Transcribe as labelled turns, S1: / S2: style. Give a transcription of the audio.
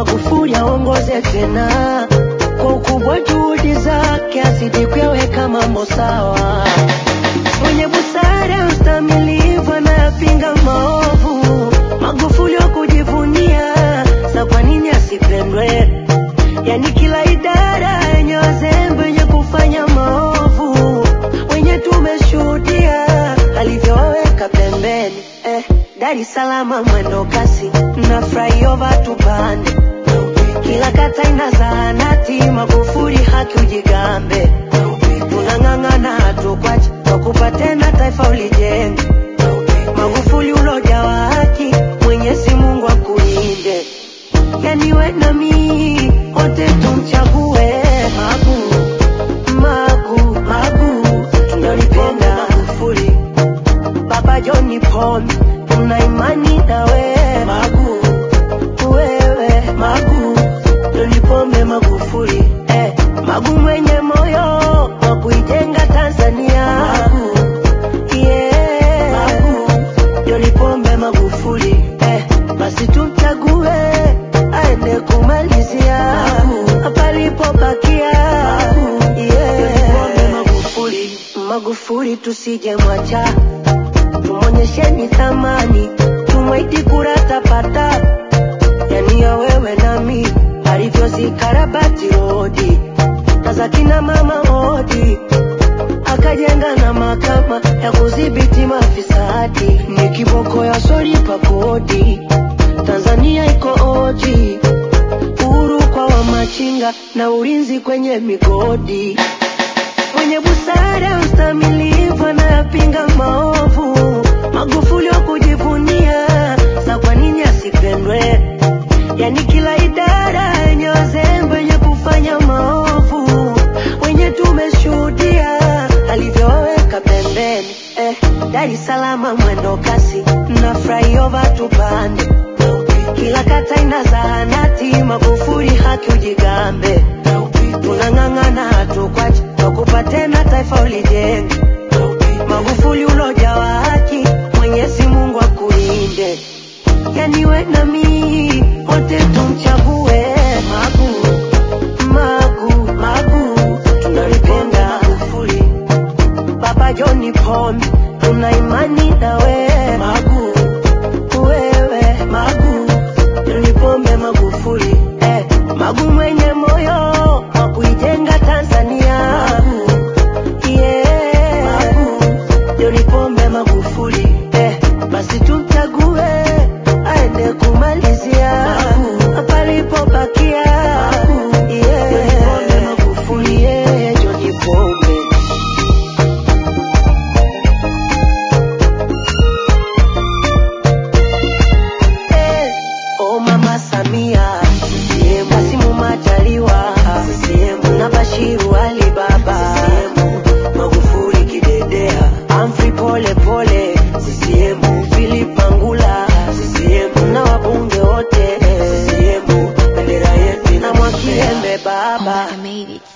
S1: Magufuli aongoze tena kwa ukubwa, juhudi zake azidi kuyaweka mambo sawa. Mwenye busara, ustamilivu, anayapinga maovu. Magufuli wa kujivunia, sa kwa nini asipendwe? Yani kila idara yenye wazembe wenye kufanya maovu, wenye tumeshuhudia alivyowaweka pembeni. Eh, Dar es Salaam mwendo kasi na flyover tupande, kila kata ina zahanati. Magufuli haki ujigambe, tunang'ang'ana hatukwachi kwa kupa tena taifa ulijenge. Magufuli ulojawa haki, Mwenyezi Mungu akulinde. Yani we na mi wote tumchague Magu, Magu, Magu, tunalipenda Magufuli. Baba John Pombe, tuna imani na we Magu, wewe Magu, John Pombe Magufuli, eh, Magu mwenye moyo wa kuijenga Tanzania Magu, yeah, Magu, John Pombe Magufuli, eh, basi tumchague aende kumalizia palipobakia, yeah, John Pombe Magufuli, Magufuli tusije mwacha tumonyesheni thamani, tumwiti kura tapata, yani ya wewe nami alivyozikarabati rodi na za kina mama hodi, akajenga na mahakama ya kudhibiti mafisadi, ni kiboko ya solipa kodi. Tanzania iko oji, uhuru kwa wamachinga na ulinzi kwenye migodi mwenye busara, ustamilivu, anayapinga maovu. Magufuli wa kujivunia, sa kwa nini asipendwe? Yani kila idara yenye wazembe wenye kufanya maovu, wenye tumeshuhudia alivyowaweka pembeni. Eh, Dar es Salaam mwendo kasi na flyover tupande, kila kata ina zahanati. Magufuli haki ujigambe, tunang'ang'ana hatukwachi kwa kupa tena taifa ulijenge. Magufuli ulojawa haki, Mwenyezi Mungu akulinde. Yani we na mi wote tumchague Magu, Magu, Magu, tunalipenda Magufuli. Baba John Pombe, tuna imani na we Magu, wewe Magu, John Pombe Magufuli, eh, Magu mwenye moyo wa kuijenga Tanzania Magu, yeah, Magu, John Pombe Magufuli, eh, basi tumchague aende kumalizia palipobakia, yeah, John Pombe Magufuli, yeah, John Pombe. Eh, Oh mama Samia CCM, Kasimu Majaliwa CCM, na Bashiru Ali Baba CCM, Magufuli kidedea, Humphrey Pole Pole CCM, Philip Angula CCM, na wabunge wote CCM, bendera yetu na Mwakiembe baba
S2: I made it.